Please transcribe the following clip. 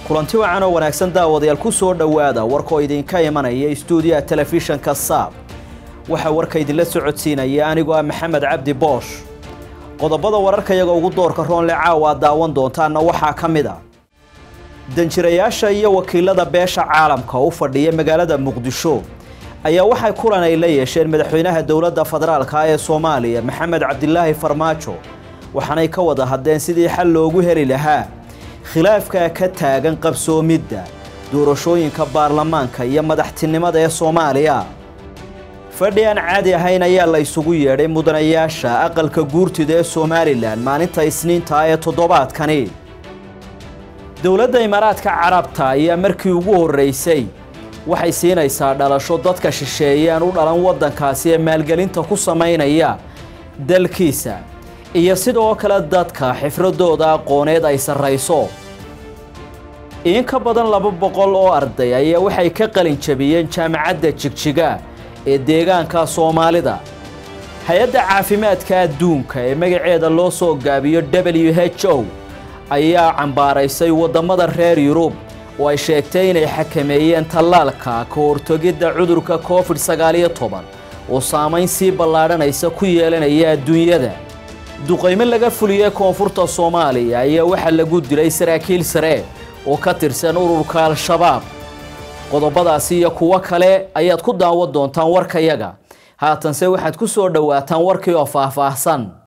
kulanti wacan oo wanaagsan daawadayaal ku soo dhowaada warkoo idinka imanaya istuudiyaha telefishanka saab waxaa warka idinla socodsiinaya anigoo ah maxamed cabdi boosh qodobada wararkayaga ugu doorka roonle caawa aad daawan doontaanna waxaa ka mid a danjirayaasha iyo wakiilada beesha caalamka u fadhiya magaalada muqdisho ayaa waxay kulan ay la yeesheen madaxweynaha dowladda federaalka ee soomaaliya maxamed cabdilaahi farmaajo waxaanay ka wada hadleen sidii xal loogu heli lahaa khilaafka ka taagan qabsoomidda doorashooyinka baarlamaanka iyo madaxtinimada ee soomaaliya fadhi aan caadi ahayn ayaa la isugu yeedhay mudanayaasha aqalka guurtida ee somalilan maalinta isniinta ee toddobaadkani dowladda imaaraadka carabta ayaa markii ugu horreysay waxay siinaysaa dhalasho dadka shisheeyeen u dhalan waddankaasi ee maalgelinta ku samaynaya dalkiisa iyo sidoo kale dadka xifradooda aqooneed ay sarrayso in ka badan laba boqol oo arday ayaa waxay ka qalin jabiyeen jaamacadda jigjiga ee deegaanka soomaalida hay-adda caafimaadka adduunka ee magaceeda loo soo gaabiyo w h o ayaa cambaaraysay waddamada reer yurub oo ay sheegtay inay xakameeyeen tallaalka ka hortogidda cudurka covid sagaaliyo toban oo saamayn sii ballaadhanaysa ku yeelanaya adduunyada duqaymo laga fuliyey koonfurta soomaaliya ayaa waxaa lagu dilay saraakiil sare oo ka tirsan ururka al-shabaab qodobadaasi iyo kuwo kale ayaad ku daawan doontaan warkayaga haatanse waxaad ku soo dhowaataan warkii oo faahfaahsan